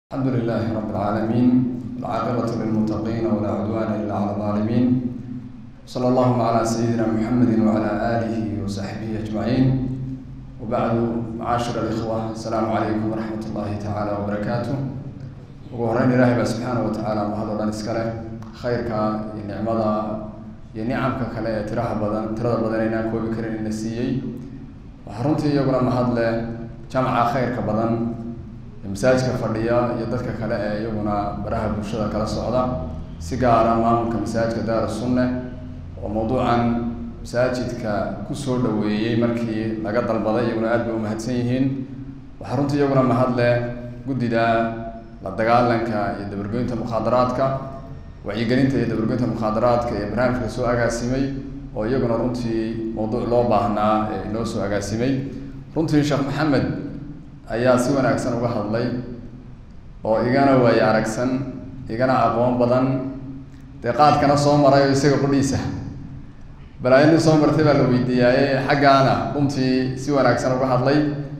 الحمد لله رب العالمين العاقبة للمتقين ولا عدوان إلا على الظالمين صلى الله على سيدنا محمد وعلى آله وصحبه أجمعين وبعد معاشر الإخوة السلام عليكم ورحمة الله تعالى وبركاته وهرين إلهي سبحانه وتعالى وهذا الله نسكره خيرك نعمة iyo nicamka kale ee tiraha badan tirada badan aynaan koobi karin ina siiyey waxaa runtii iyaguna mahad leh jamca khayrka badan masaajidka fadhiya iyo dadka kale ee iyaguna baraha bulshada kala socda si gaara maamulka masaajidka daar sunne oo mawduucan masaajidka kusoo dhaweeyey markii laga dalbaday iyaguna aad bay umahadsan yihiin waxaa runtii iyaguna mahad leh guddida la dagaalanka iyo dabargoynta mukhaadaraadka wacyigelinta iyo dabargoynta mukhaadaraadka ee barnaamijka soo agaasimay oo iyaguna runtii mawduuc loo baahnaa ee inoo soo agaasimay runtii sheekh maxamed ayaa si wanaagsan uga hadlay oo igana waaye aragsan igana aqoon badan dee qaadkana soo maray oo isaga qudhiisa balaayo nin soo martay baa la weydiiyaaye xaggaana runtii si wanaagsan uga hadlay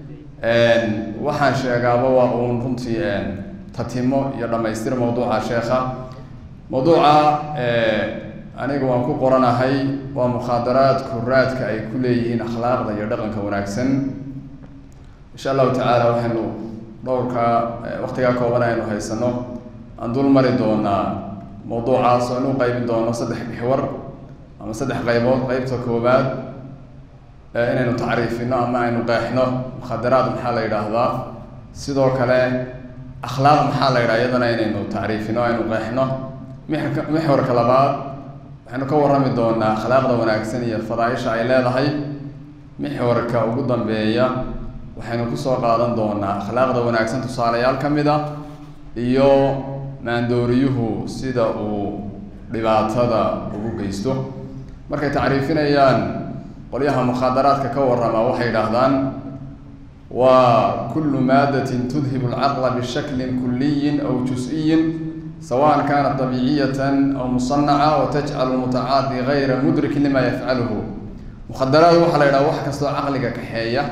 waxaan sheegaaba waa uun runtii tatimo iyo dhamaystir mawduuca sheekha mawduuca aniga waan ku qoranahay waa mukhaadaraadku raadka ay ku leeyihiin akhlaaqda iyo dhaqanka wanaagsan insha allahu tacaala waxaynu dhowrka waktigaa kooban aynu haysano aan dul mari doonaa mawduucaas oo anu qaybin doono saddex bixwar ama saddex qaybood qeybta koobaad inaynu tacriifino ama aynu qeexno mukhadaraad maxaa la yidhaahdaa sidoo kale akhlaaq maxaa la yidhaha iyadana inaynu tacriifino aynu qeexno mixka mixwarka labaad waxaynu ka warrami doonaa akhlaaqda wanaagsan iyo fadaaisha ay leedahay mixwarka ugu dambeeya waxaynu kusoo qaadan doonaa akhlaaqda wanaagsan tusaalayaal ka mid a iyo maandooriyuhu sida uu dhibaatada ugu geysto markay tacriifinayaan qolyaha mukhaadaraadka ka warrama waxay yidhaahdaan waa kullu maadatin tudhibu alcaqla bishaklin kuliyin aw jus-iyin sawaan kanat dabiiciyatan aw musanaca wa tajcalu mutacaadi gayra mudrikin lima yafcaluhu mukhadaraad waxaa la yidhaha wax kastoo caqliga kaxeeya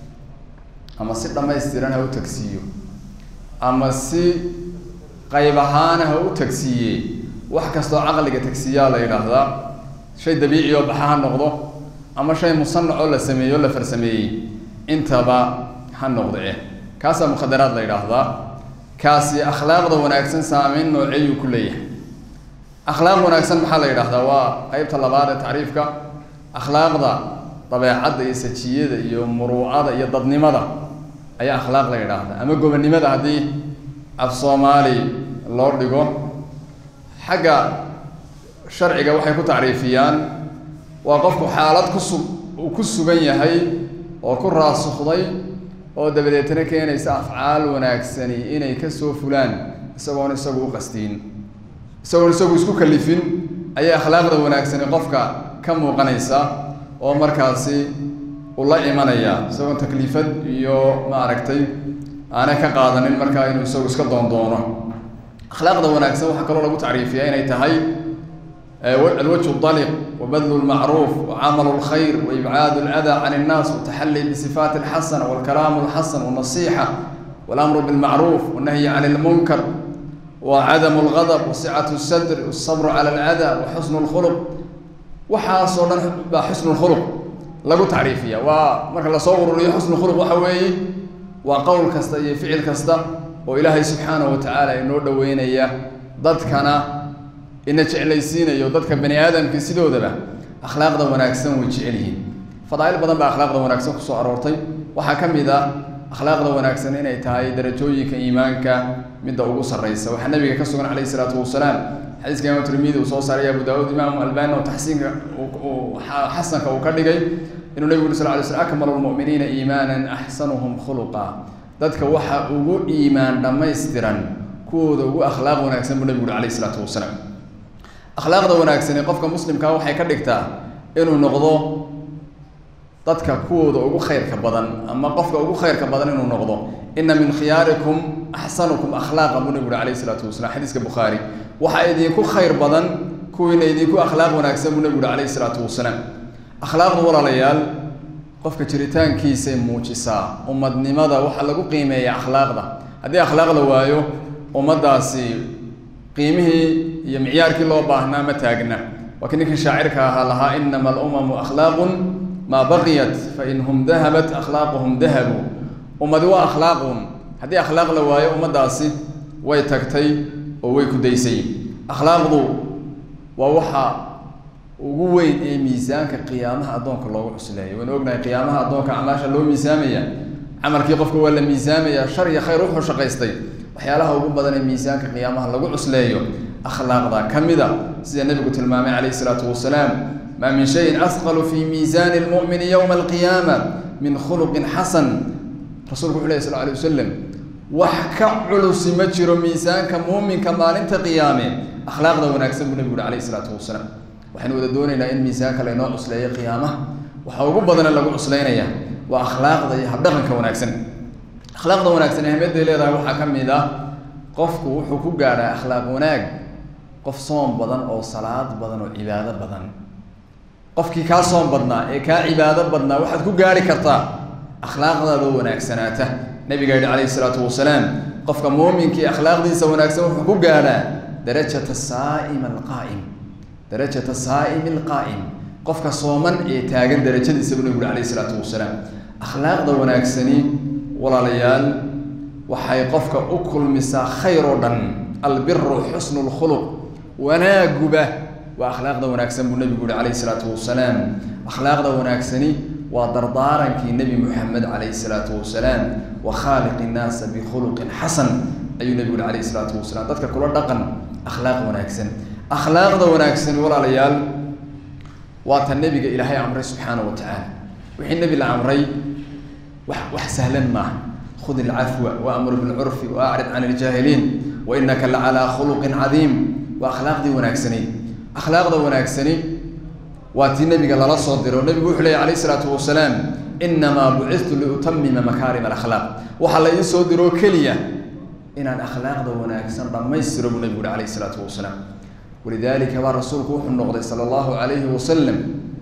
ama si dhamaystiran ha u tagsiiyo ama si qayb ahaana ha u tagsiiye wax kastoo caqliga tagsiiyaa la yidhaahdaa shay dabiici oo baxa ha noqdo ama shay musanac oo la sameeyo o la farsameeyey intaba ha noqdo eh kaasaa mukhadaraad la yidhaahdaa kaasi akhlaaqda wanaagsan saameyn nooceeyuu ku leeyahay akhlaaq wanaagsan maxaa la yidhahdaa waa qeybta labaad ee tacriifka akhlaaqda dabeecadda iyo sajiyada iyo muruucada iyo dadnimada ayaa akhlaaq la yidhaahdaa ama gobonnimada haddii af soomaali loo dhigo xagga sharciga waxay ku tacriifiyaan waa qofku xaalad kusu uu ku sugan yahay oo ku raasukday oo dabadeetna keenaysa afcaal wanaagsani inay kasoo fulaan isagoon isagu u qastiin isagoon isagu isku kalifin ayay akhlaaqda wanaagsani qofka ka muuqanaysa oo markaasi ula imanaya isagoon takliifad iyo maaragtay aanay ka qaadanin markaa inuu isagu iska doondoono akhlaaqda wanaagsan waxaa kaloo lagu tacriifiyaa inay tahay alwajhu daliq wabadlu lmacruuf wacamalu lkhayr waibcaadu lada can innaas wataxalli bisifaati alxasana walkalaamu alxasan walnasixa walamru bilmacruuf walnahyi can lmunkar wacadamu lgadab wasicatu sadr walsabru cala alada waxusnu lkhuluq waxaasoo dhan baa xusnu lkhuluq lagu tacriifiya waa marka lasoo ururiyo xusnu khuluq waxa weeye waa qowl kasta iyo ficil kasta oo ilaahay subxaanahu watacaala inoo dhaweynaya dadkana ina jeclaysiinayo dadka bani aadamka sidoodaba akhlaaqda wanaagsan way jecel yihiin fadaail badan baa akhlaaqda wanaagsan kusoo aroortay waxaa ka mid ah akhlaaqda wanaagsan inay tahay darajooyinka iimaanka midda ugu sarreysa waxaa nabiga ka sugan calayhi isalaatu wasalaam xadiiska imaam tirmidi uu soo saaray abu daawuud imaamu albani oo taxsiinka xasanka uu ka dhigay inuu nebigu uri sal ly slm akmalu lmu'miniina iimaanan axsanuhum khuluqa dadka waxa ugu iimaan dhammaystiran kuwooda ugu akhlaaq wanaagsan buu nebigu uri alayh isalaatu wasalaam akhlaaqda wanaagsani qofka muslimkaa waxay ka dhigtaa inuu noqdo dadka kuwooda ugu khayrka badan ama qofka ugu khayrka badan inuu noqdo ina min khiyaarikum axsanukum akhlaaqa buu nebigu uri alayh isalaatu wasalam xadiiska bukhaari waxaa idinku khayr badan kuwiina idinku akhlaaq wanaagsan buu nebigu uri alayh isalaatu wasalaam akhlaaqdu walaalayaal qofka jiritaankiisay muujisaa ummadnimada waxaa lagu qiimeeya akhlaaqda haddii akhlaaq la waayo ummaddaasi qiimihii iyo micyaarkii loo baahnaa ma taagna waa kii ninkii shaacirka ahaa lahaa inama alumamu akhlaaqun maa baqiyat fain hum dahabat akhlaaquhum dahabu ummadi waa akhlaaqun haddii akhlaaq la waayo ummaddaasi way tagtay oo way ku daysay akhlaaqdu waa waxa ugu weyn ee miisaanka qiyaamaha addoonka loogu cusleeyo waynu ognahay qiyaamaha addoonka acmaasha loo miisaamaya camalkii qofka waa la miisaamaya shar iyo khayr wuxuu shaqaystay waxyaalaha ugu badan ee miisaanka qiyaamaha lagu cusleeyo akhlaaqda ka mida sida nebigu tilmaamay calayhi isalaatu wasalaam maa min shayin asqalu fi miisaani lmu'mini yowma alqiyaama min khuluqin xasan rasuulku wuxu ley sal alay wasalam wax ka culusi ma jiro miisaanka muuminka maalinta qiyaame akhlaaqda wanaagsan buu nebigu uhi alayhi isalaatu wasalaam waxaynu wada doonaynaa in miisaanka laynoo cusleeyo qiyaamaha waxaa ugu badane lagu cuslaynaya waa akhlaaqda iyo habdhaqanka wanaagsan akhlaaqda wanaagsan ahmiyadday leedahay waxaa ka mid ah qofku wuxuu ku gaadhaa akhlaaq wanaag qof soom badan oo salaad badan oo cibaado badan qofkii kaa soom badnaa ee kaa cibaado badnaa waxaad ku gaari kartaa akhlaaqdaada wanaagsanaata nabiga yihi calayhi isalaatu wasalaam qofka muuminkii akhlaaqdiisa wanaagsan wuxuu ku gaadhaa darajata saa'im alqaa'im darajata saa'imi alqaa'im qofka sooman ee taagan darajadiisa buu nabigu alayhi isalaatu wasalaam akhlaaqda wanaagsani walaalayaal waxay qofka u kulmisaa khayr oo dhan albiru xusnu lkhuluq wanaaguba waa akhlaaqda wanaagsan buu nabigu yihi calayhi isalaatu wasalaam akhlaaqda wanaagsani waa dardaarankii nebi moxamed calayhi isalaatu wasalaam wa khaaliqi innaasa bikhuluqin xasan ayuu nebigu yihi calayhi isalaatu wasalaam dadka kula dhaqan akhlaaq wanaagsan akhlaaqda wanaagsan walaalayaal waa ta nebiga ilaahay amray subxaana wa tacaala wixii nebi la amray wax wax sahlan maaha khud ilcafwa waamur bilcurfi waacrid can iljaahiliin wa inaka lacalaa khuluqin cadiim waa akhlaaqdii wanaagsani akhlaaqda wanaagsani waa tii nebiga lala soo diro nebigu wuxuu leeyay alayh isalaatu wasalaam inamaa bucitu liutamima makaarim alakhlaaq waxaa la ii soo diroo keliya inaan akhlaaqda wanaagsan dhammaystiro buu nebigu yihi alayh isalaatu wasalaam walidaalika baa rasuulku wuxuu noqday sala allahu calayhi wasalam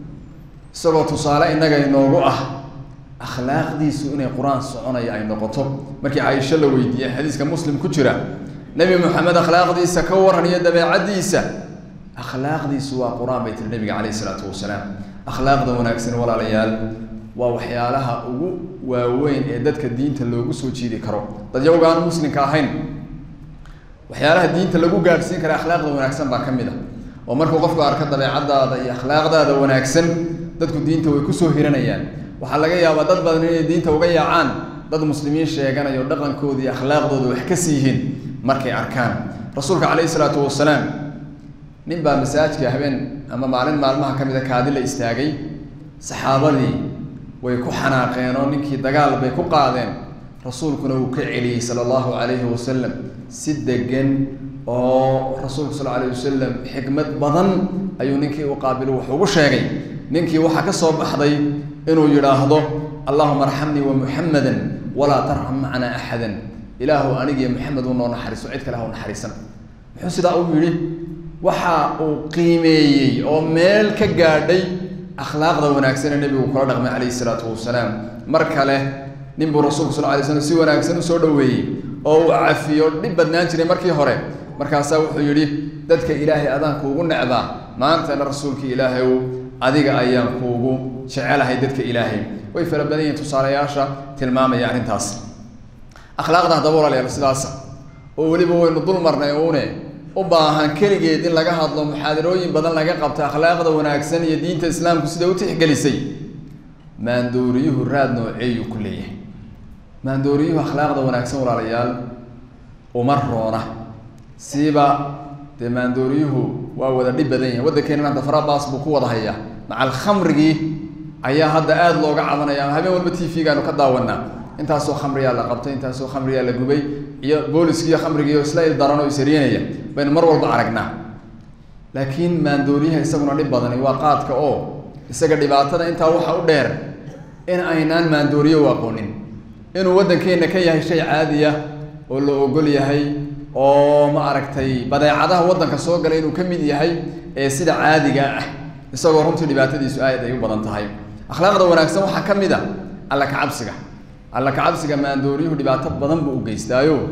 isagoo tusaale innaga inoogu ah akhlaaqdiisu inay qur-aan soconaya ay noqoto markii caaisho la weydiiyey xadiiska muslim ku jira nebi moxamed akhlaaqdiisa ka waran iyo dabeecaddiisa akhlaaqdiisu waa qur-aan bay tiri nebiga calayhi isalaatu wasalaam akhlaaqda wanaagsan walaalayaal waa waxyaalaha ugu waaweyn ee dadka diinta loogu soo jiidi karo dadyawga aan muslimka ahayn waxyaalaha diinta lagu gaadhsiin kara akhlaaqda wanaagsan baa ka mid a oo markuu qofku arko dabeecadaada iyo akhlaaqdaada wanaagsan dadku diinta way kusoo hiranayaan waxaa laga yaabaa dad badan inay diinta uga yaacaan dad muslimiin sheeganayo dhaqankooda iyo akhlaaqdooda wax ka siihiin markay arkaan rasuulka calayhi isalaatu wasalaam nin baa masaajidka habeen ama maalin maalmaha ka mida kaadi la istaagay saxaabadii way ku xanaaqeen oo ninkii dagaal bay ku qaadeen rasuulkuna uu ka celiyey sala allahu calayhi wasalam si degan oo rasuulku sal alayh wasalam xikmad badan ayuu ninkii u qaabilo wax ugu sheegay ninkii waxaa ka soo baxday inuu yidhaahdo allahuma arxamnii wa muxamadan walaa tarxam macnaa axadan ilaahu anigiyo maxamed u noo naxariiso cid kale ha u naxariisan muxuu sidaa u yidhi waxa uu qiimeeyey oo meel ka gaadhay akhlaaqda wanaagsan ee nebigu kula dhaqmay calayhi isalaatu wasalaam mar kale nin buu rasuulku sal lay slam si wanaagsan usoo dhoweeyey oo uu cafiyo dhib badnaan jiray markii hore markaasaa wuxuu yidhi dadka ilaahay adaan kuugu necbaa maantana rasuulka ilaahayow adiga ayaan kuugu jecelahay dadka ilaahay way fara badan yihiin tusaalayaasha tilmaamaya arrintaas akhlaaqda haddaba walaalayaal sidaasa oo weliba waynu dul marnay uune u baahan keligeed in laga hadlo muxaadarooyin badan laga qabto akhlaaqda wanaagsan iyo diinta islaamku sida u tixgelisay maandooriyuhu raad nooceeyuu ku leeyahay maandooriyuhu akhlaaqda wanaagsan walaalayaal uma roona siiba dee maandooriyuhu waa wada dhib badan yahay waddankeena hadda farabaas buu ku wada hayaa macal khamrigii ayaa hadda aada looga cabanaya ama habeen walba t v-gaanu ka daawanaa intaasoo khamriyaa la qabtay intaasoo khamriyaa la gubay iyo booliskiiyo khamrigiiyo isla il daran oo isaryenaya baynu mar walba aragnaa laakiin maandooriyaha isaguna dhib badani waa qaadka oo isaga dhibaatada intaa waxa u dheer in aynaan maandooriyo u aqoonin inuu waddankeenna ka yahay shay caadiya oo la ogol yahay oo ma aragtay badeecadaha waddanka soo galay inuu ka mid yahay ee sida caadiga ah isagoo runtii dhibaatadiisu aad ay u badan tahay akhlaaqda wanaagsan waxaa ka mid a alla kacabsiga alla kacabsiga maandooriyuhu dhibaato badan buu u geystaayo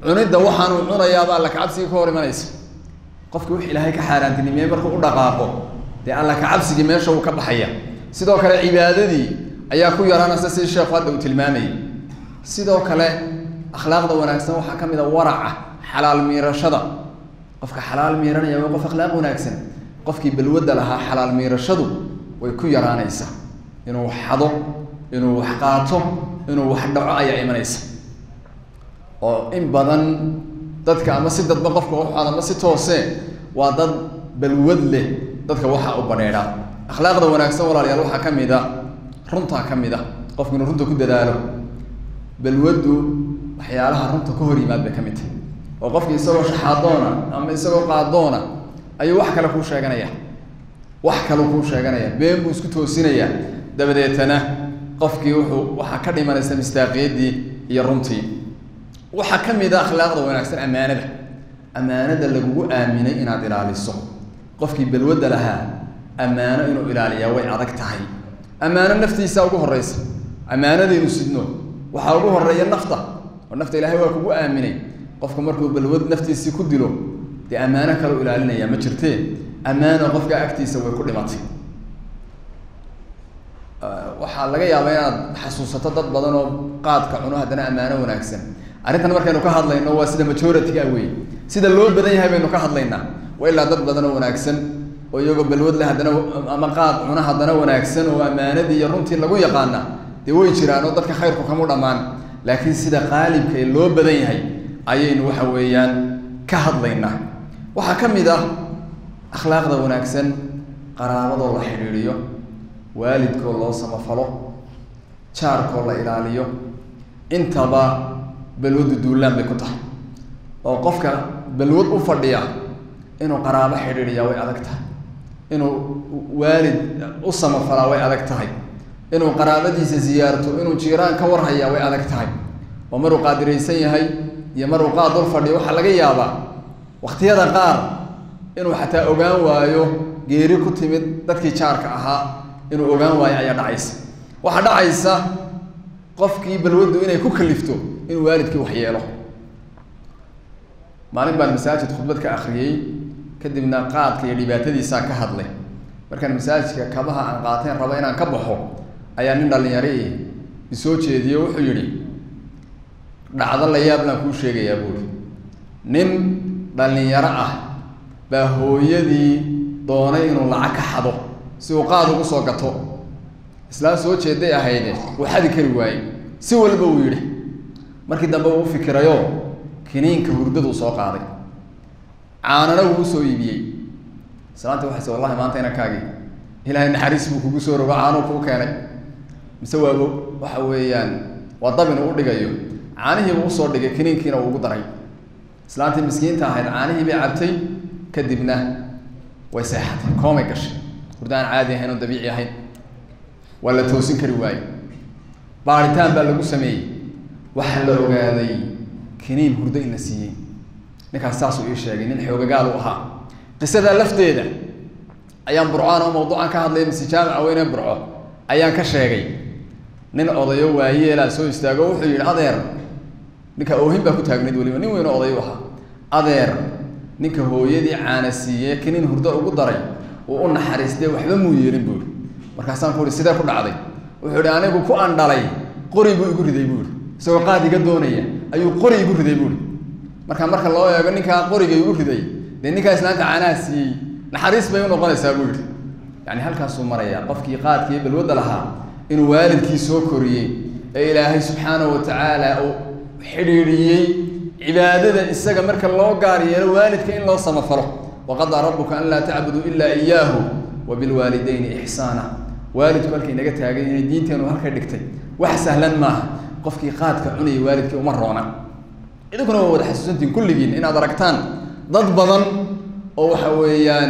cunidda waxaanuu cunayaaba alla kacabsigii ka hor imanaysa qofki wix ilaahay ka xaaraantinimiyey markuu u dhaqaaqo dee alla kacabsigii meesha uu ka baxaya sidoo kale cibaadadii ayaa ku yaraanaysa si sheekhu hadda uu tilmaamayay sidoo kale akhlaaqda wanaagsan waxaa ka mid a waraca xalaal miirashada qofka xalaal miiranaya waa qof akhlaaq wanaagsan qofkii balwadda lahaa xalaal miirashadu way ku yaraanaysaa inuu wax xado inuu wax qaato inuu wax dhaco ayaa imanaysa oo in badan dadka ama si dadba qofka u xado ama si toose waa dad balwad leh dadka waxa u badheedhaa akhlaaqda wanaagsan walaalayaal waxaa ka mid a runtaa ka mid a qofku inuu runta ku dadaalo balwaddu waxyaalaha runta ka hor yimaad bay ka mid tahay oo qofki isagoo shaxaadoona ama isagoo qaadoona ayuu wax kale kuu sheeganaya wax kaleu kuu sheeganaya been buu isku toosinayaa dabadeetana qofkii wuxuu waxaa ka dhimanaysa mistaaqiyaddii iyo runtii waxaa ka mid a akhlaaqda wanaagsan ammaanada ammaanada lagugu aaminay inaad ilaaliso qofkii balwadda lahaa ammaano inuu ilaaliyaa way adag tahay ammaano naftiisa ugu horeysa ammaanadaynu sidno waxaa ugu horeeya nafta oo nafta ilaahay waa kugu aaminay qofku markuu balwad naftiisii ku dilo dee ammaano kaleu ilaalinaya ma jirtee ammaano qofka agtiisa way ku dhimatay waxaa laga yaabaa inaad xasuusato dad badan oo qaadka cuno haddana ammaano wanaagsan arrintan markaynu ka hadlayno waa sida majority-ga wey sida loo badan yahay baynu ka hadlaynaa waa ilaa dad badan oo wanaagsan oo iyagoo balwad leh haddana ama qaad cuna haddana wanaagsan oo ammaanadii iyo runtii lagu yaqaana dee way jiraan oo dadka khayrku kamu dhammaan laakiin sida qaalibka ee loo badan yahay ayaynu waxa weeyaan ka hadlaynaa waxaa ka mid ah akhlaaqda wanaagsan qaraabadoo la xidhiidhiyo waalidkoo loo samafalo jaarkoo la ilaaliyo intaba balwaddu duulaan bay ku tahay oo qofka balwad u fadhiya inuu qaraabo xidhiidhiyaa way adag tahay inuu waalid u samafalaa way adag tahay inuu qaraabadiisa ziyaarto inuu jiiraan ka warhayaa way adag tahay oo maruu qaadiraysan yahay iyo maruu qaad dul fadhiyo waxaa laga yaabaa wakhtiyada qaar inuu xataa ogaan waayo geeri ku timid dadkii jaarka ahaa inuu ogaan waayo ayaa dhacaysa waxaa dhacaysa qofkii balwaddu inay ku kalifto inuu waalidkii waxyeelo maalin baan masaajid khudbad ka akriyey kadibna qaadka iyo dhibaatadiisaa ka hadlay markaan masaajidka kabaha aan qaateen rabo inaan ka baxo ayaa nin dhalinyari isoo jeediye wuxuu yidhi dhacdo la yaablaan kuu sheegayaa buuri nin dhalinyaro ah baa hooyadii doonay inuu lacag ka xado si uu qaad ugu soo gato islaan soo jeeday ahayde uu xadi kari waayey si walba uu yidhi markii dambe uu u fikirayo kiniinka hurdaduu soo qaaday caanana wuu usoo iibiyey islaanti waxay se wallahi maanta inankaagii ilaahay naxariis buu kugu soo rogo caanuu kuu keenay mise waabo waxa weeyaan waa dab inuu u dhigayo caanihiibuu usoo dhigay kiniinkiina uu ugu daray islaantii miskiinta ahayd caanihii bay cabtay kadibna way seexatay koomay gashay hurdo aan caadi ahayn oo dabiici ahayn waa la toosin kari waaye baaritaan baa lagu sameeyey waxaa la ogaaday kiniin hurdo in la siiyey ninkaas saasuu ii sheegay nin xoogagaal u ahaa qisadaa lafteeda ayaan burcaan oo mawduucan ka hadlaya mise jaamica weyne burco ayaan ka sheegay nin odayo waayeelaa soo istaago wuxuu yidhi adeer ninka oohin baa ku taagnayd weliba nin weyn oo oday u ahaa adeer ninka hooyadii caana siiye kiniin hurdo ugu daray uu u naxariistay waxba muu yeelin buu yihi markaasaan ku ihi sidee ku dhacday wuxuu ihi anigu ku andhalay qori buu igu riday buu ihi isagoo qaad iga doonaya ayuu qori igu riday buu ihi marka marka loo eego ninkaa qoriga igu riday dee ninkaa islaanta caanaha siiyey naxariis bay unoqonaysaa buu yihi yani halkaasuu marayaa qofkii qaadkii balwadda lahaa inuu waalidkii soo koriyey ee ilaahay subxaanahu watacaala uu xidhiidhiyey cibaadada isaga marka loo gaar yeelo waalidka in loo samafalo waqadaa rabuka an laa tacbuduu ilaa iyaahu wa bilwaalidayni ixsaana waalidku halkay naga taagay inay diinteenu halkay dhigtay wax sahlan maaha qofkii qaadka cunayay waalidkii uma roona idinkuna waa wada xasuusantiin kulligiin inaad aragtaan dad badan oo waxa weeyaan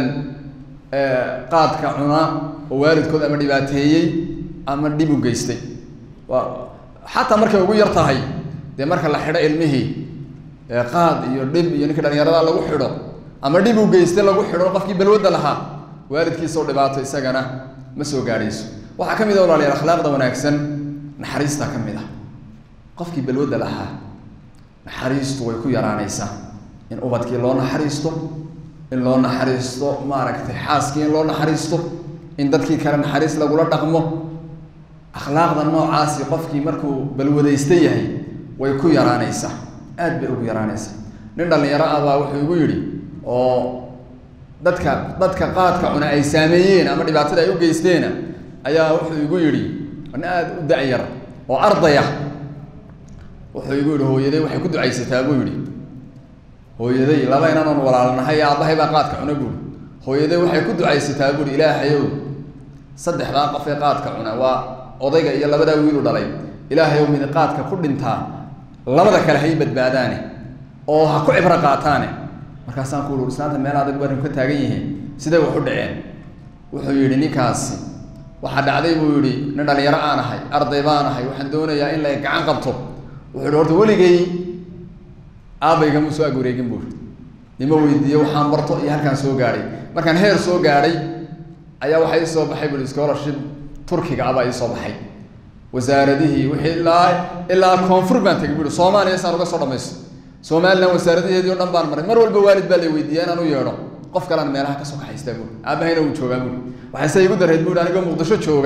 qaadka cuna oo waalidkood ama dhibaateeyey ama dhib u geystay waa xataa markay ugu yar tahay dee marka la xidho ilmihii qaad iyo dhib iyo ninkii dhalinyarada lagu xidho ama dhib u geystay lagu xidho qofkii balwadda lahaa waalidkiisao dhibaato isagana ma soo gaadhayso waxaa ka mid a walaalayaal akhlaaqda wanaagsan naxariista ka mid ah qofkii balwadda lahaa naxariistu way ku yaraanaysaa in ubadkii loo naxariisto in loo naxariisto maaragtay xaaskii in loo naxariisto in dadkii kale naxariis lagula dhaqmo akhlaaqda noocaasi qofkii markuu balwadaysta yahay way ku yaraanaysaa aad bay ugu yaraanaysaa nin dhalinyaro ah baa wuxuu igu yidhi oo dadka dadka qaadka cuna ay saameeyeen ama dhibaatada ay u geysteena ayaa wuxuu igu yidhi nin aada u da-yar oo ardaya wuxuu igu yidhi hooyaday waxay ku ducaysataa buu yidhi hooyaday laba inanoon walaalnahay aabbahay baa qaadka cuna buuri hooyaday waxay ku ducaysataa buuri ilaahayow saddexdaa qof ee qaadka cuna waa odayga iyo labadaa wiilu dhalay ilaahayow mid qaadka ku dhintaa labada kale hay badbaadaane oo ha ku cibro qaataane markaasaan ku ui islaanta meel adag baan ka taagan yihiin siday wax u dhaceen wuxuu yidhi ninkaasi waxaa dhacday buu yidhi nin dhalinyaro aan ahay arday baan ahay waxaan doonayaa in la gacan qabto wuxuu yihi horta weligay aabayga mu soo ag wareegin buu ima weydiiye waxaan barto iyo halkaan soo gaadhay markaan heer soo gaadhay ayaa waxaa ii soo baxay bui scholarship turkiga abaa ii soo baxay wasaaradihii wixii ilaa ilaa koonfur baan tegay bui soomaaliya saan uga soo dhamaysto somalilan wasaaradaheedii o dhan baan maray mar walba waalid baa la weydiiya inaan u yeedho qof kalean meelaha kasoo kaxaystaa buui aabahayna wuu joogaa buui waxayse igu dareed buui anigoo muqdisho jooga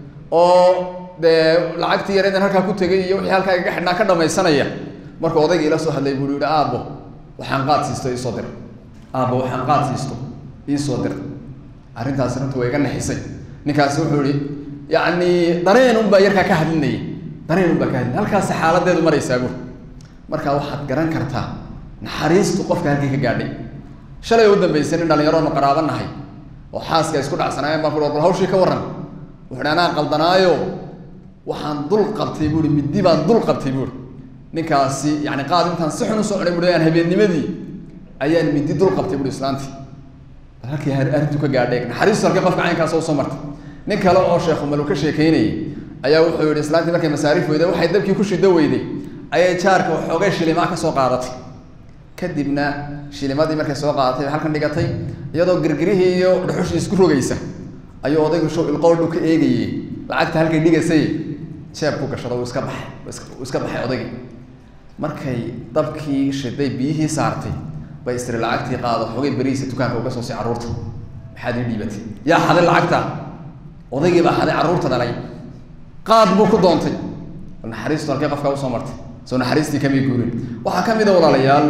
oo dee lacagtii yareedan halkaa ku tegay iyo wixii halkaa igaga xidhnaa ka dhamaysanaya markuu odayga ila soo hadlay buu yihi aabbo waxaan qaad siisto iisoo dir aabbo waxaan qaad siisto iisoo dir arrintaasi runta waa iga naxisay ninkaasi wuxuu yihi yacni dareen unbaa yarkaa ka hadlinayay dareen unbaa ka hadlinay halkaasi xaaladeedu maraysaa buur markaa waxaad garan kartaa naxariistu qofka halkii ka gaadhay shalay u dambaysay nin dhalinyaronu qaraaba nahay oo xaaska isku dhacsanaayeen baan ku bal hawshii ka warran wuxu hi anaa qaldanaayo waxaan dul qabtay buui middi baan dul qabtay buui ninkaasi yani qaad intaan si xun usoo cunay bui aan habeennimadii ayaan middi dul qabtay bui islaantii bal halkii arrintu ka gaadhay naxariistu halkii qofka caynkaas usoo martay nin kale oo sheekhu malu ka sheekeynayay ayaa wuxuu yihi islaantii markay masaariif weyday waxay dabkii ku shido weyday ayay jaarka waxoogay shilimaa kasoo qaadatay kadibna shilimadii markay soo qaadatay bay halkan dhigatay iyadoo girgirihii iyo dhuxushii isku rogaysa ayuu odaygu show ilqowdhu ka eegayey lacagta halkay dhigaysay jeebku gashado uu iska baxay uu iska baxay odaygii markay dabkii shiday biyihii saartay bay istiri lacagtii qaado xoogay beriisa dukaanka uga soo si carruurta maxaad ii dhiibatay yaa xaday lacagta odaygii baa xaday carruurta dhalay qaad buu ku doontay bal naxariistu halkay qofkaa usoo martay soo naxariistii kamay guurin waxaa ka mid a walaalayaal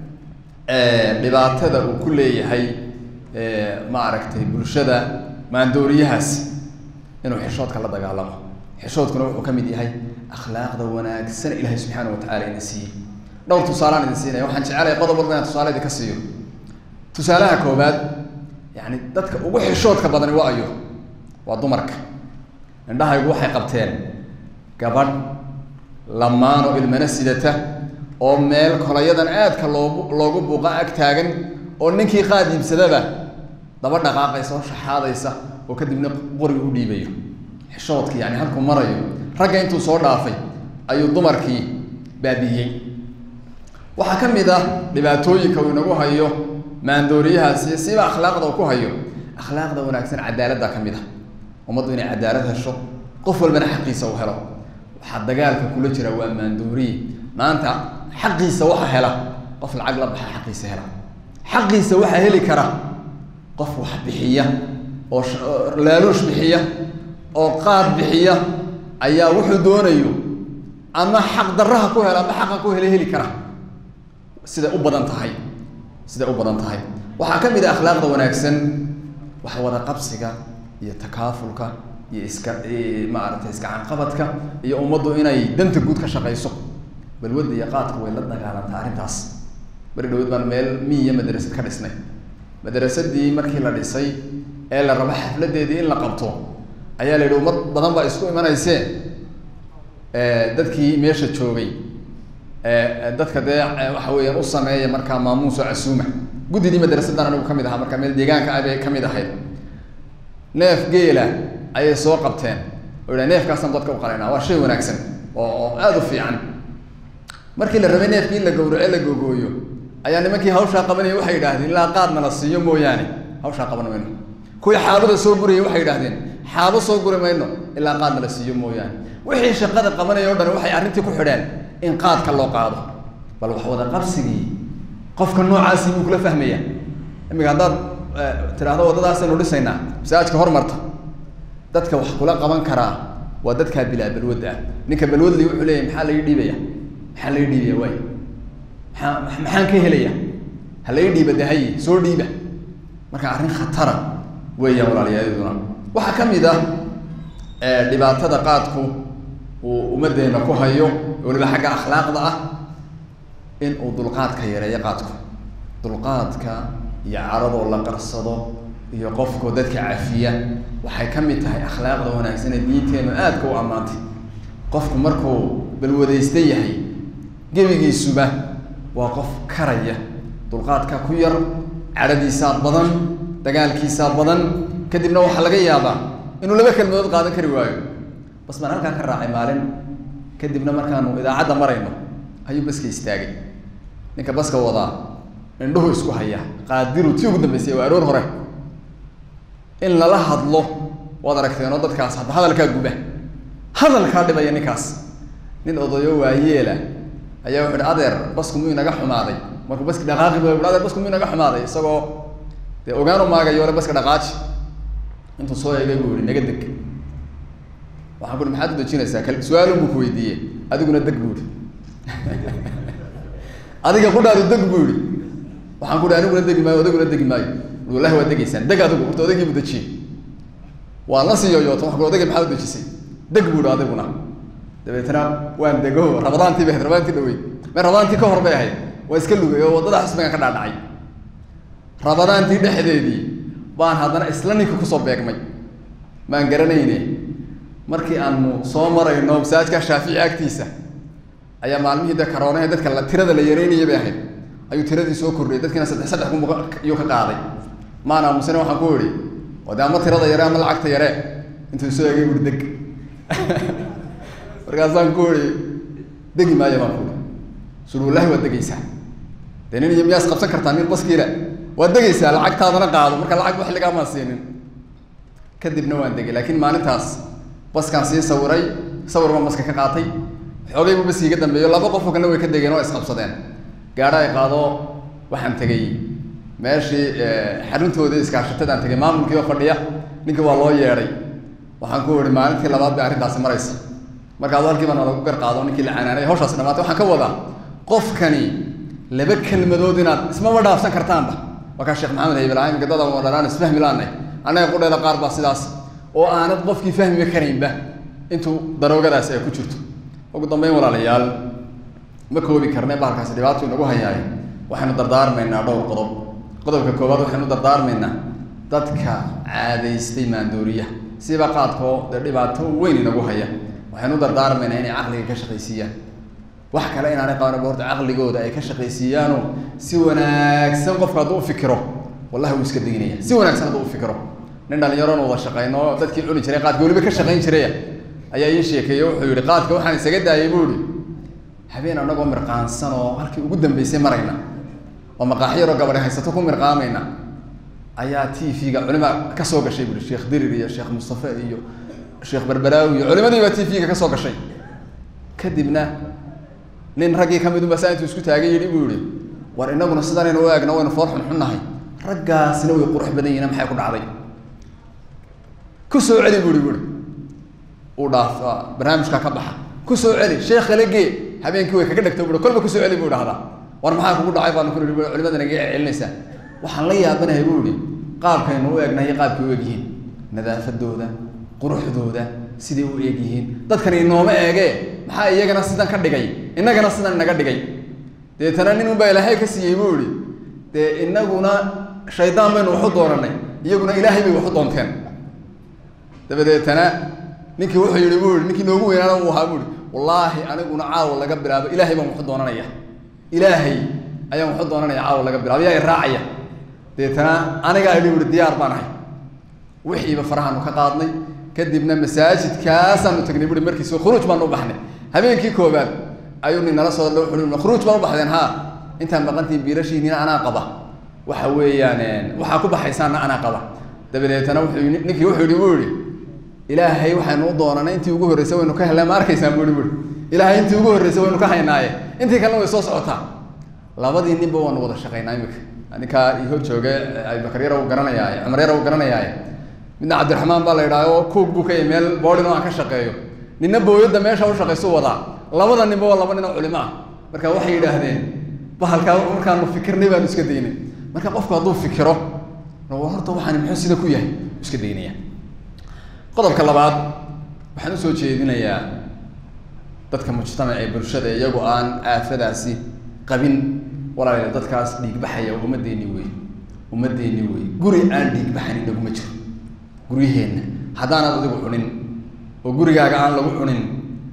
dhibaatada uu ku leeyahay maaragtay bulshada maandooriyahaasi inuu xishoodka la dagaalamo xishoodkuna wuxuu ka mid yahay akhlaaqda wanaagsan ilaahay subxaana watacaala ina siiyey dhowr tusaalaan idin siinaya waxaan jecelahay qodob walba inaan tusaale idinka siiyo tusaalaha koobaad yani dadka ugu xishoodka badani waa ayo waa dumarka indhahaygu waxay qabteen gabadh lamaan oo ilmana sidata oo meel kolayadan aadka loogu loogu buuqa ag taagan oo ninkii qaad iibsadaba daba dhaqaaqaysa oo shaxaadaysa oo kadibna qoriga u dhiibayo xishoodkii yani halkuu marayo ragga intuu soo dhaafay ayuu dumarkii baabiyey waxaa ka mid ah dhibaatooyinka uu inagu hayo maandooriyahaasi siba akhlaaqda uu ku hayo akhlaaqda wanaagsan cadaaladda ka mid ah ummaddu inay cadaalad hesho qof walbana xaqiisa u helo waxaa dagaalka kula jira waa maandooriye maanta xaqiisa waxa hela qof lacag la baxa xaqiisa hela xaqiisa waxaa heli kara qof wax bixiya oo laaluush bixiya oo qaad bixiya ayaa wuxuu doonayo ama xaq daraha ku hela ama xaqa ku hele heli kara siday u badan tahay siday u badan tahay waxaa ka mid ah akhlaaqda wanaagsan wax wada qabsiga iyo takaafulka iyo iska maaragtay iskacanqabadka iyo ummaddu inay danta guud ka shaqayso balwadda iyo qaadka way la dagaalantaa arrintaas bari dhaweyd baan meel miya madrasad ka dhisnay madrasadii markii la dhisay ee la rabo xafladeedii in la qabto ayaa la yidhi ummad badan baa isku imanaysee dadkii meesha joogay dadka dee waxa weeyaan u sameeya markaa maamuuso casuuma guddidii madrasadan anigu kamid ahaa markaa meel deegaanka ah bay kamid ahayd neef geela ayay soo qabteen oo yidhaha neefkaasaan dadka u qalaynaa waa shay wanaagsan oo oo aada u fiican markii la rabay neefkii in la gawraco la gogooyo ayaa nimankii hawshaa qabanaya waxay yidhahdeen ilaa qaadna la siiyo mooyaane hawshaa qaban mayno kuwii xaabada soo gurayay waxay yidhahdeen xaabo soo guri mayno ilaa qaadna la siiyo mooyaane wixii shaqada qabanaya o dhan waxay arrintii ku xidheen in qaadka loo qaado bal wax wada qabsigii qofka noocaasi buu kula fahmaya imika haddaad tidhaahdo waddadaasaynu dhisaynaa masaajka hormarta dadka wax kula qaban karaa waa dadkaa bilaa balwad ah ninka balwadli wuxuu leeyahy maxaa laga dhiibaya maxaa laga dhiibaya waay maxaa maxaan ka helaya ha laga dhiiba dahaye soo dhiiba marka arrin khatara weeyaan walaaliyaduna waxaa ka mid ah dhibaatada qaadku uu ummaddeena ku hayo weliba xagga akhlaaqda ah in uu dulqaadka yareeyo qaadku dulqaadka iyo caradoo la qarsado iyo qofkoo dadka cafiya waxay ka mid tahay akhlaaqda wanaagsan ee diinteenu aadka u ammaantay qofku markuu balwadaysta yahay gebigiisuba waa qof karaya dulqaadka ku yar cadhadiisaa badan dagaalkiisaa badan kadibna waxaa laga yaabaa inuu laba kelmadood qaadan kari waayo bas baan halkaa ka raacay maalin kadibna markaanu idaacadda marayno ayuu baska istaagay ninka baska wadaa indhuhu isku haya qaadiru tii ugu dambeysay waa aroor hore in lala hadlo waad aragteenoo dadkaas hadda hadalkaa guba hadalkaa dhibaya ninkaas nin odayo waayeela ayaa wuxu uhi adeer basku muu inaga xumaaday markuu baski dhaqaaqi ba adeer basku muu inaga xumaaday isagoo dee ogaan u maagayo ole baska dhaqaaji intuu soo eegay buu yihi naga deg waxaan ku uhi maxaad u dejinaysaa kal su-aalun buu ku weydiiyey adiguna deg buu ihi adiga qudhaadu deg buu yihi waxaan ku uhi aniguna degi maayo odayguna degi maayo wallahi waa degaysaan deg adigu horta odaygii bu dejiyey waa la sii yoyooto wa odayga maxaa u dejisay deg buu ihi adiguna dabeetna waan dego rabadaantii bay ahayd rabadaantii dhaweyd me rabadaantii ka hor bay ahayd waa iska lugay oo waddada xusbigan ka dhaadhacay rabadaantii dhexdeedii baan haddana isla ninka kusoo beegmay maan garanayne markii aanu soo marayno masaajka shaafici agtiisa ayaa maalmihii de karoonahe dadka la tirada la yareynaya bay ahayd ayuu tiradii soo kordhiyay dadkiina saddex saddex ku iyuu ka qaaday maan aamusane waxaan ku idhi oo de ama tirada yare ama lacagta yare intuu soo egay uri deg markaasaan ku idhi degi maayo baan ku ihi suri wallahi waad degaysaa dee nin iyo miyaas qabsan kartaa nin baskiila waad degaysaa lacagtaadana qaado marka lacag wax ligaamaan siinin kadibna waan degay laakiin maalintaas baskaan sii sawiray sawir baan baska ka qaatay xoogay buu baskii ka dambeeyo laba qofoo kalena way ka degeen oo isqabsadeen gaadha ay qaado waxaan tegey meeshii xaruntoodii iskaashatadaan tegay maamulkii oo fadhiya ninkii waa loo yeedhay waxaan ku ihi maalintii labaad bay arrintaasi maraysa markaadu halkii baan lagu gar qaado ninkii la canaanay hawshaasi dhamaatay waxaan ka wadaa qofkani laba kelmadood inaad ismaba dhaafsan kartaanba waa kaa sheekh maxamed haybil imika dada dhalaan isfahmi laanay annaga qudheeda qaar baa sidaas oo aanad qofkii fahmi karaynba intuu daroogadaasi ay ku jirto ugu dambeyn walaalayaal ma koobi karne bahalkaasi dhibaato inagu hayaay waxaynu dardaarmaynaa dhowr qodob qodobka koowaad waxaynu dardaarmaynaa dadka caadaystay maandooriya siba qaadkoo dee dhibaato weyn inagu haya waxaynu dardaarmaynaa inay caqliga ka shaqaysiiyaan wax kale inaanay qaban horta caqligooda ay ka shaqaysiiyaano si wanaagsan qofka hadduu ufikiro wallahi wuu iska deginaya si wanaagsan hadduu ufikiro nin dhalinyaroon wada shaqayno dadkii cuni jiray qaadka weliba ka shaqayn jiraya ayaa ii sheekeeye wuxuu yihi qaadka waxaan isaga daayay buu ihi habeen anagoo mirqaansan oo halkii ugu dambeysay marayna oo maqaax yaroo gabadhi haysato ku mirqaamayna ayaa t v-ga culima kasoo gashay buui sheekh dirir iyo sheekh mustafe iyo sheekh berberaawi iyo culimadiibaa t v-ga kasoo gashay kadibna nin raggii kamid unba saa intuu isku taagay yidhi buu yihi war inaguna sidanaynu u eegno waynu foor xunxunnahay raggaasina way qurux badan yihiin maxay ku dhacday ku soo celi bui bui uu dhaaf barnaamijkaa ka baxa ku soo celi sheekh kale gee habeenkii way kaga dhegto bui kolba kusoo celi buu dhahdaa war maxaa kugu dhacay baanu ku nihi culimada naga celinaysaa waxaan la yaabanahay buu ihi qaabkaynu u eegnahay qaabkay u egyihiin nadaafadooda quruxdooda siday u eeg yihiin dadkan inooma eegee maxaa iyagana sidan ka dhigay innagana sidan inaga dhigay deetana nin unbaa ilaahay ka siiyey buu ihi dee inaguna shaydaan baynu waxu doonanay iyaguna ilaahay bay waxu doonteen dabadeetana ninkii wuxuu yihi buu ihi ninkii noogu weynaana uu ahaa buu ihi wallaahi aniguna caawa laga bilaabo ilaahay baan waxu doonanaya ilaahay ayaan waxu doonanaya caawa laga bilaabo yaa iraacaya deetana anigaa idhi uhi diyaar baan ahay wixiiba farahaanu ka qaadnay kadibna masaajidkaasaanu tagnay bui markiis khuruuj baanu u baxnay habeenkii koobaad ayuu nin nala soo ui khuruuj baan u baxdeen ha intaan maqantiin biilashiinina anaa qaba waxa weeyaan waxaa ku baxaysaana anaa qaba dabadeetana wuxuu ninkii wuxuu yihi buu yihi ilaahay waxaynu u doonanay intii ugu horreysay waynu ka helnay ma arkaysaan bui bui ilaahay intii ugu horreysay waynu ka haynaaye intii kalena way soo socotaa labadii ninba waanu wada shaqaynaa imika ninkaa i hor jooge abibakar yar u garanayaaye cumar yar u garanayaaye midna cabdiraxmaan baa la yidhaha oo kuug buu ka yahy meel boodhin oo aan ka shaqeeyo ninna booyadda meesha u shaqaysu wadaa labada ninba waa laba nin oo culimo ah marka waxay yidhaahdeen bahalkaa markaanu fikirnay baanu iska daynay marka qofku hadduu fikiro horta waxaani muxuu sida ku yahay iska daynaya qodobka labaad waxaan usoo jeedinayaa dadka mujtamac ee bulshada iyagu aan aafadaasi qabin walaal dadkaas dhiigbaxaya ummadeeni wey ummadeeni wey guri aan dhiigbaxanin naguma jiro guryaheenna haddaanad adigu cunin oo gurigaaga aan lagu cunin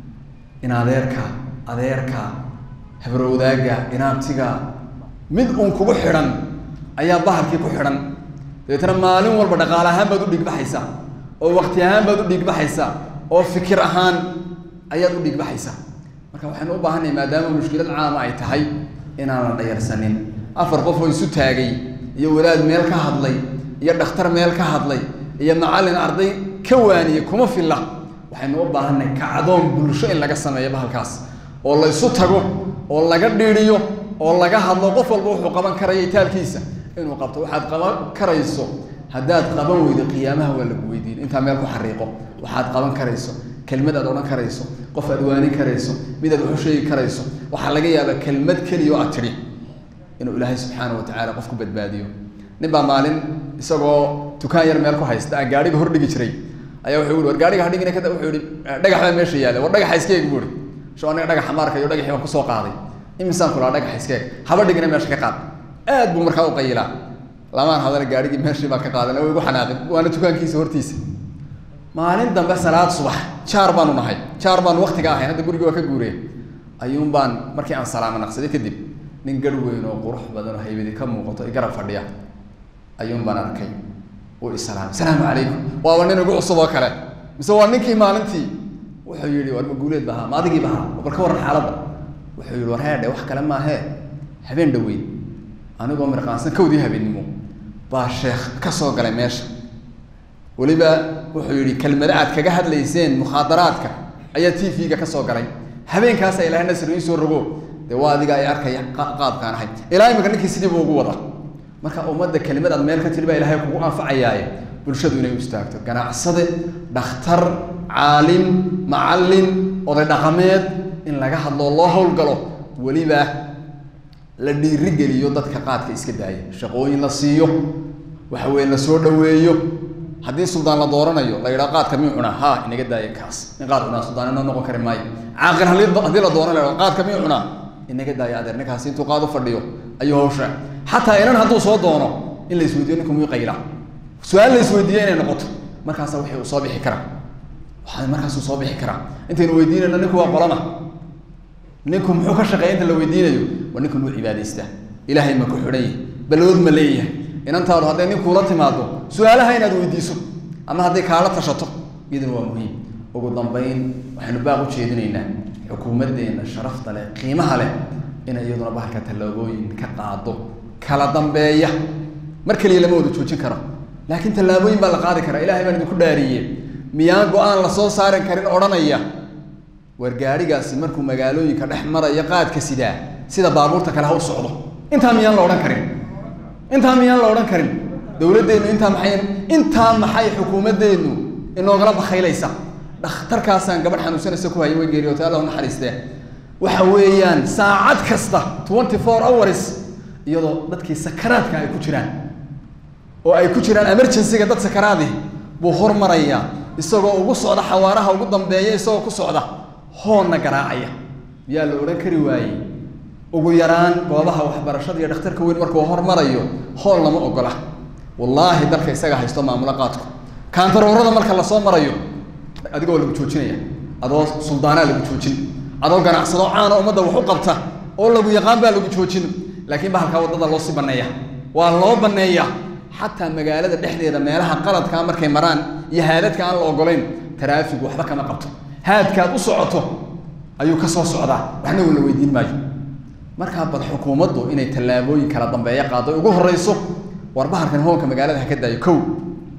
in adeerka adeerka habrowdaaga inaabtiga mid uun kugu xidhan ayaa bahalkii ku xidhan dabeetana maalin walba dhaqaale ahaan baad u dhiigbaxaysaa oo waqti ahaan baad u dhiigbaxaysaa oo fikir ahaan ayaad u dhiigbaxaysaa marka waxaynu u baahanay maadaama mushkilad caama ay tahay inaan la dhayarsanin afar qof oo isu taagay iyo wadaad meel ka hadlay iyo dhakhtar meel ka hadlay iyo macallin arday ka waaniyey kuma filla waxaynu u baahanay kacdoon bulsho in laga sameeyo bahalkaas oo la isu tago oo laga dhiiriyo oo laga hadlo qof walba wuxuu qaban karaya itaalkiisa inuu qabto waxaad qaban karayso haddaad qaban weydo qiyaamaha waa lagu weydiin intaa meel ku xariiqo waxaad qaban karayso kelmad aad odhan karayso qof aad waanin karayso mid aad waxu sheegi karayso waxaa laga yaabaa kelmad keliya oo aad tidhi inuu ilaahay subxaana wa tacaala qof ku badbaadiyo nin baa maalin isagoo dukaan yar meel ku haysta aan gaadhiga hordhigi jiray ayaa wuxuu yihi war gaadhiga hadhigina kada wuxuu yihi dhagax baa meesha yaalla war dhagaxa iskeeg buu ihi sho aniga dhagaxa maarka iyo dhagaxii baan kusoo qaaday imisaan kulaa dhagaxa iskeeg haba dhigina meesha ka qaad aad buu markaa u qayilaa lamaan hadana gaadhigii meeshii baan ka qaadan way igu xanaaqin waana dukaankiisa hortiisa maalin dambe salaad subax jaar baanu nahay jaar baanu waktiga ahayn hadda gurigii waa ka guureen ayuun baan markii aan salaamo naqsaday kadib nin garh weyn oo qurux badan oo haybadi ka muuqato i garab fadhiya ayuun baan arkay uu isalaamay salaamu calaykum waaba nin igu cusub oo kale mise waa ninkii maalintii wuxuu yihi war maguuleed bahaa ma adigii bahaa bal ka warran xaaladda wuxuu yihi war heedhe wax kale maahee habeen dhaweyn anigoo mirqaansan kawdii habeennimo baa sheekh ka soo galay meesha weliba wuxuu yihi kelmado aad kaga hadlayseen mukhaadaraadka ayaa t v-ga ka soo galay habeenkaasa ilahay nasri ii soo rogo dee waa adiga ay arkaya qaabkaan ahay ilaa imika ninkii sidii buu ugu wada marka ummadda kelimad aad meel ka tiri baa ilahay kugu anfacayaaye bulshadu inay u istaagto ganacsade dhakhtar caalim macallin oday dhaqameed in laga hadloo loo howlgalo weliba la dhiirigeliyo dadka qaadka iska daaya shaqooyin la siiyo waxa weye la soo dhaweeyo haddii suldaan la dooranayo la yidhaha qaadka miyuu cunaa ha inaga daaya kaas in qaad cunaa suldaan inoo noqon kari maayo caaqil hali haddii la dooranayo la qaadka miyuu cunaa inaga daaya adeer ninkaasi intuu qaad u fadhiyo ayuu hawsha xataa inan hadduu soo doono in la isweydiyo ninku miyuu qayla su-aal la isweydiiyo inay noqoto markaasa wixii uu soo bixi karaa waxaa markaasuu soo bixi karaa intaynu weydiinayno ninku waa qolama ninku muxuu ka shaqeeya inta la weydiinayo waa ninku muu cibaadaystaa ilaahay ma ku xidhan yahay ballood ma leeyahay inantaadu hadday ninkuula timaado su-aalaha inaad weydiiso ama hadday kaala tashato iyaduna waa muhiim ugu dambayn waxaynu baaq u jeedinaynaa xukuumaddeena sharafta leh qiimaha leh inay iyaduna bahalka tallaabooyin ka qaado kala dambeeya mar keliya lama wada joojin karo laakiin tallaabooyin baa la qaadi karaa ilahay baan idinku dhaariye miyaan go-aan la soo saaran karin odhanaya war gaadhigaasi markuu magaalooyinka dhex maraya qaadka sidaa sida baabuurta kale ha u socdo intaa miyaan la odhan karin intaa miyaan la odhan karin dowladdeennu intaa maxay intaa maxay xukuumaddeennu inoogala bakaylaysa dhakhtarkaasaan gabadh xanuunsanaysa ku haya way geeriyootay allah naxariistee waxa weeyaan saacad kasta twenty four hours iyadoo dadkii sakaraadka ay ku jiraan oo ay ku jiraan emergencyga dad sakaraadih buu hormarayaa isagoo ugu socda xawaaraha ugu dambeeya isagoo ku socda hoonna garaacaya miyaa la odhan kari waayey ugu yaraan goobaha waxbarashada iyo dhakhtarka weyn markuu hormarayo hool lama ogola wallaahi dalka isaga haysto maamulo qaadku kaantaroorada marka lasoo marayo adigoo lagu joojinaya adoo suldaanaa lagu joojin adoo ganacsado caana ummadda wax u qabta oo lagu yaqaan baa lagu joojin laakiin bahalkaa waddada loo sii banneeya waa loo banneeya xataa magaalada dhexdeeda meelaha qaladkaa markay maraan iyo haadadka aan la ogolayn taraafigu waxba kama qabto haadkaad u socoto ayuu ka soo socdaa waxna uu la weydiin maayo markaa bal xukuumaddu inay tallaabooyin kala dambeeya qaado ugu horreyso war bahalkan hoonka magaalada ha ka daayo kow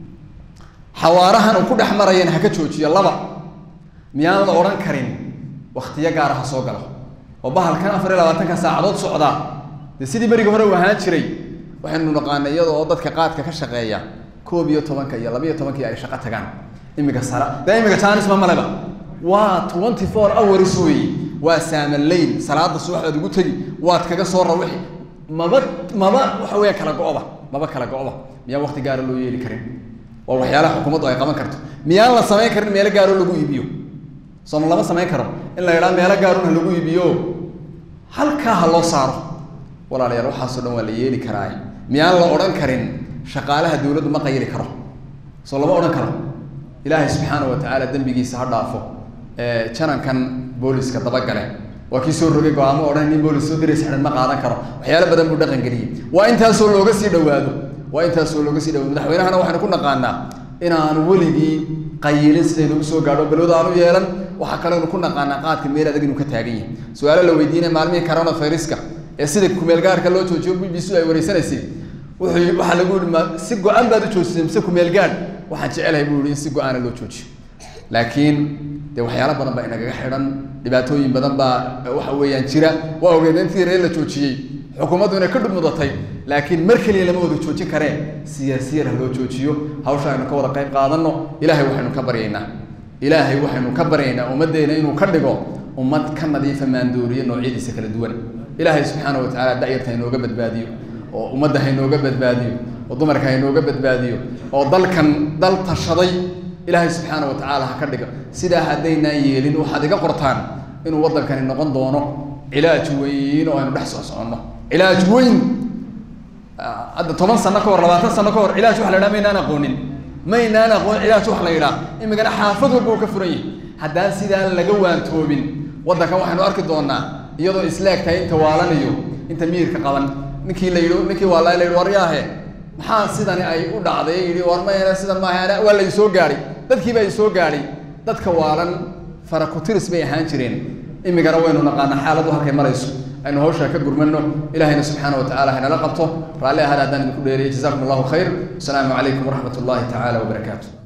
xawaarahan uu ku dhex marayana ha ka joojiyo laba miyaan la odhan karin waktiyo gaara ha soo galo oo bahalkan afar iyo labaatanka saacadood socdaa dee sidii berigii hore u ahaan jiray waxaynu naqaanay iyada oo dadka qaadka ka shaqeeya koob iyo tobanka iyo laba iyo tobankii ay shaqo tagaan imika sara dee imika jaanis ma maleba waa twenty four hours wey waa saamalayn salaada subaxdaad ugu tegi waad kaga soo rawixi maba maba waxa weya kala go-ba maba kala go-ba miyaan wakti gaara loo yeeli karin waa waxyaalaha xukuumaddu ay qaban karto miyaan la samayn karin meelo gaaro lagu iibiyo sooma lama samayn karo in la yidhaha meelo gaarun ha lagu iibiyo halkaa ha loo saaro walaalayaal waxaasoo dhan waa la yeeli karaa miyaan la odhan karin shaqaalaha dawladdu ma qayli karo soo lama odhan karo ilaahay subxaana wa tacaala dembigiisa ha dhaafo janankan booliska dabagale waa kii soo rogay go-aamo odhan nin boolis soo diraysa xidhan ma qaadan karo waxyaalo badan buu dhaqan geliyey waa intaasoo looga sii dhawaado waa intaasoo looga sii dhawaado madaxweynahana waxaynu ku naqaanaa inaanu weligii qayilin sidaynu usoo gaadho balwada aanu yeelan waxaa kalenu ku naqaanaa qaadka meel adag inuu ka taagan yahay su-aalo la weydiinaya maalmihii corona viruska ee sida kumeel gaarka loo joojiyo b b c ay wareysanaysay wuxuu waxaa lagu yihi ma si go-aan baad u joojisay mise kumeel gaadh waxaan jecelahay buu yihi in si go-aana loo joojiyo laakiin dee waxyaalo badan baa inagaga xidhan dhibaatooyin badan baa waxa weeyaan jira waa ogeed intii ree la joojiyey xukuumaddu inay ka dhumudatay laakiin mar keliya lama wada joojin kareen siyaasiyar ha loo joojiyo hawsha aynu ka wada qayb qaadano ilaahay waxaynu ka baryaynaa ilaahay waxaynu ka baryaynaa ummaddeena inuu ka dhigo ummad ka nadiifa maandooriye noocyadiisa kala duwan ilaahay subxaana wa tacaala dacyarta hainooga badbaadiyo oo ummadda hainooga badbaadiyo oo dumarka hainooga badbaadiyo oo dalkan dal tashaday ilaahay subxaana wa tacaala ha ka dhigo sidaa haddaynaan yeelin waxaad iga qortaan inuu waddankani noqon doono cilaaj weyn oo aynu dhex soo soconno cilaaj weyn hadda toban sano ka hor labaatan sano ka hor cilaaj waxa la yidhaha maynaan aqoonin maynaan aqoon cilaaj wax la yidhaha imikana xaafad walba uu ka furan yahay haddaan sidaan laga waantoobin waddankan waxaynu arki doonaa iyadoo isleeg tahay inta waalanayo inta miirka qaban ninkii la yidhi ninkii waa la yidhi waryaahe maxaa sidani ay u dhacday yidhi war mayna sidan maaha waa la isoo gaadhay dadkiiba isoo gaadhay dadka waalan farakutiris bay ahaan jireen imikana waynu naqaanaa xaaladdu halkay marayso aynu hawshaa ka gurmano ilahayna subxaana wa tacala haynala qabto raalli ahaada haddaan idinku dheeriyay jazakum allahu khayr wasalaamu calaykum waraxmat ullahi tacaala wabarakaatu